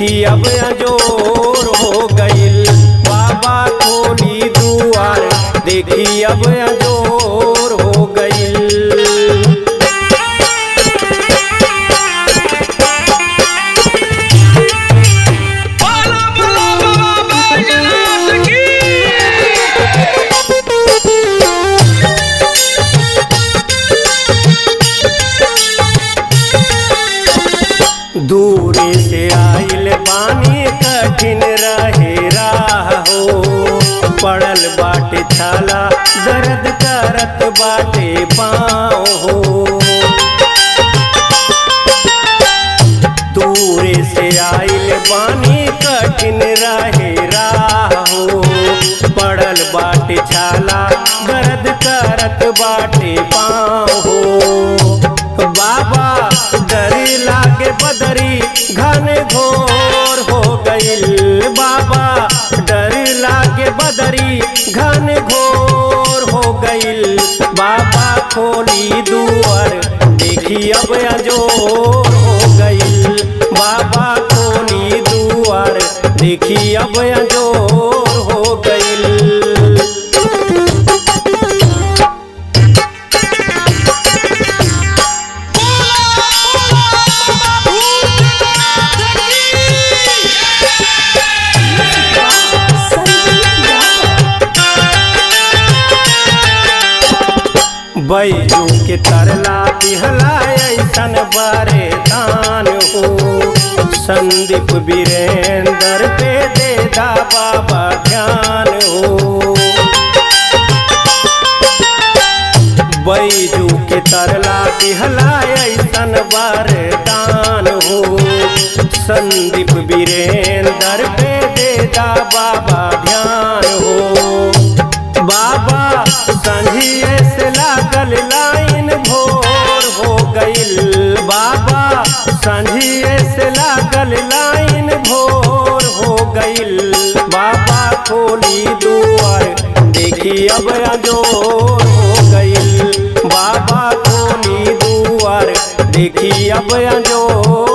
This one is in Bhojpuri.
देखी अब अजोर हो गईल बाबा खोली दुआर देखी अब अजोर हो गईल बोलो बोलो बाबा बैजनाथ की दूर से आइल बानी कठिन रहे राह हो पड़ल बाटे छाला दर्द करत बाटे पाँव हो दूर से आइल बानी कठिन रहे राह हो पड़ल बाटे छाला दर्द करत बाटे पाँव हो बाबा डर लागे बदरी घन घोर हो गईल बाबा डर लागे बदरी घन घोर हो गईल बाबा खोली दुआर देखी अब अजोर हो गईल बाबा खोली दुआर देखी अब अजोर हो गईल बैजू के तरला दिहला ऐसन बारे दान हो संदीप वीरेंद्र पे दे दा बाबा ध्यान हो बैजू के तरला दिहला ऐसन बारे दान हो संदीप वीरेंद्र पे दे दा बाबा ध्यान हो बाबा संझिए से लागल लाइन भोर हो गईल बाबा संझिए से लागल लाइन भोर हो गईल बाबा खोली दुआर देखी अब अजोर हो गईल बाबा खोली दुआर देखी अब अजोर